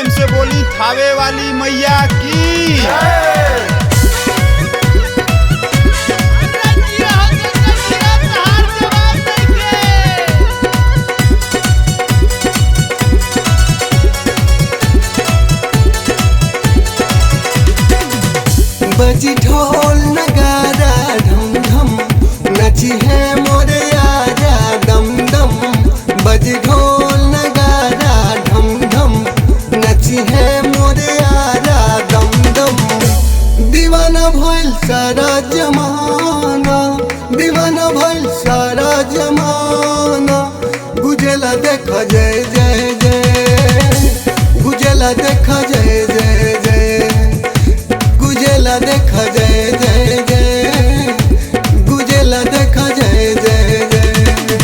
प्रेम से बोली थावे वाली मैया की बजी ढोल नगारा ढम ढम नची है मोरे आजा दम दम बजी ढोल नगारा ढम ढम नची है मोरे आजा दम दम दीवाना भइल सारा जमाना दीवाना भइल सारा जमाना गुजला देख जय जय जय गुजला देख जय जय जय गुजला देखा जय जय जय गुजला देखा जय जय जय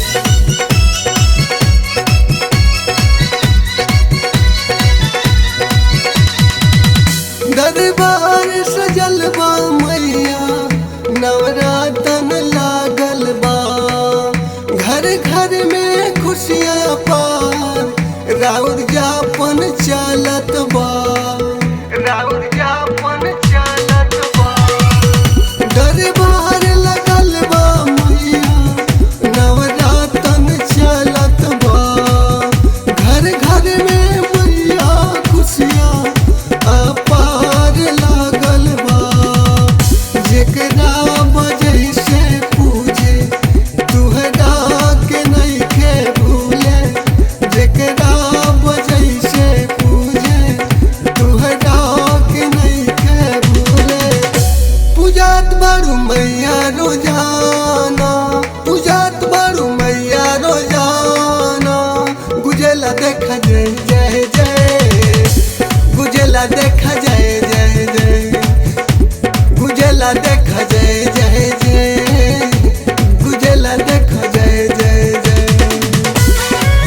दरबार सजल बा मैया नवरातन लागल बा घर घर में खुशियाँ पार राउर जापन चालत बा राउर जापन चालत बा दरबार लगल बा मैया नवरातन चलत बा घर घर में मैया खुशियाँ अपार लागल बा जेकरा बजै से पूजे तुहरा के नइखे भूले जेकरा बजै से पूजे तुहरा के नइखे भूले पूजात बारू मैया रोजाना पूजात बारू मैया रोजाना गुजला देखा जय जय जय गुजला देखा जय जय जय गुजला देखा जय जय जय गुजला देखा जय जय जय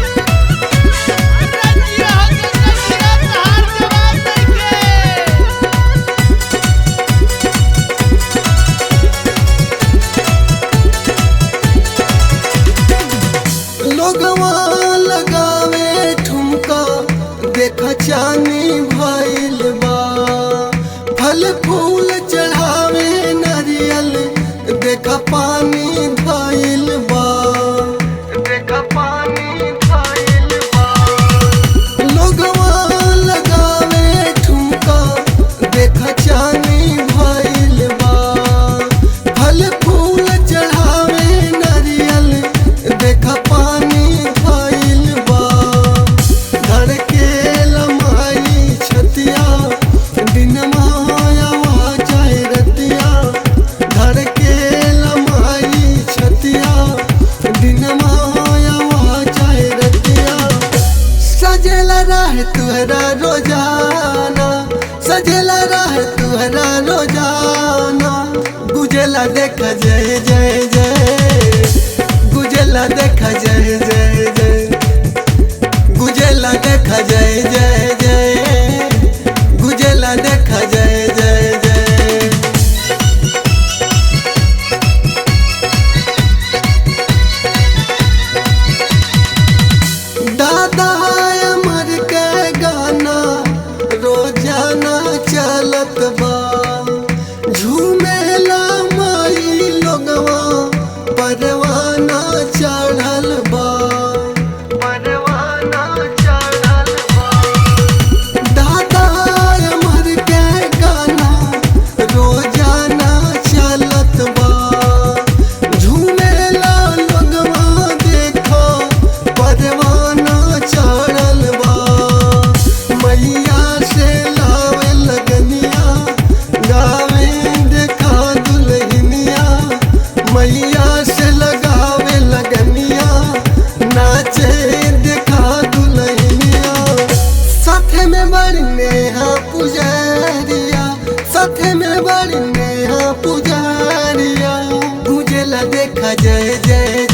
लोगवा लगावे ठुमका देख चानी भइल बा फल फूल चढ़ावे नारियल देख पानी भइल बा देख पानी भइल बा लोगवा लगावे ठुमका देख चानी भइल बा फल फूल चढ़ावे नारियल देख पानी भइल बा धड़के लमाई छतिया दिन माया चाहे रतिया धड़के लमाई छतिया दिन माया चाहे रतिया सजेला रहे तुहरा रोजाना सजेला रहे तुहरा रोजाना गुजला देख जय जय जय गुजला देख जय जय जय गुजला देख जय जय जय गुजला देख जय जय जय दादा अमर के गाना रोजाना चलत बा झूमेला माई लोगवा परवाना चढ़ल बा परवाना चढ़ल बा दादा अमर के गाना रोजाना चलत बा झूमेला लोगवा देखो परवाना चढ़ल बा मैया से लावे लगनिया गावे देखा दुल्हनिया मैया से लगावे लगनिया नाचे देखा दुल्हनिया साथे में बड़ी नेहा पुजारिया साथे में बड़ी नेहा पुजारिया गुजला देखा जय जय